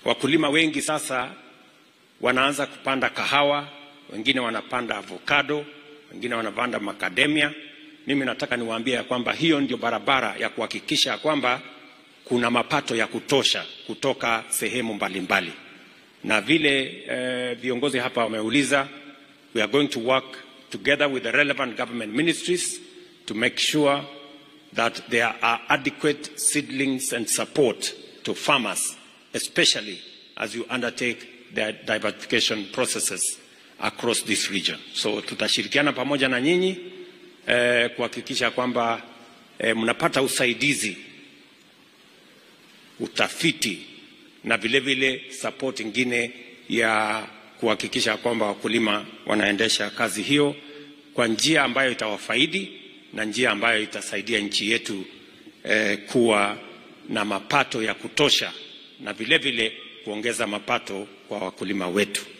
Wakulima wengi sasa wanaanza kupanda kahawa, wengine wanapanda avocado, wengine wanapanda macadamia. Mimi nataka niwaambie ya kwamba hiyo ndio barabara ya kuhakikisha ya kwamba kuna mapato ya kutosha kutoka sehemu mbalimbali mbali. Na vile eh, viongozi hapa wameuliza, we are going to work together with the relevant government ministries to make sure that there are adequate seedlings and support to farmers, especially as you undertake the diversification processes across this region. So tutashirikiana pamoja na nyinyi eh, kuhakikisha kwamba eh, mnapata usaidizi, utafiti na vile vile support ingine ya kuhakikisha kwamba wakulima wanaendesha kazi hiyo kwa njia ambayo itawafaidi na njia ambayo itasaidia nchi yetu eh, kuwa na mapato ya kutosha na vile vile kuongeza mapato kwa wakulima wetu.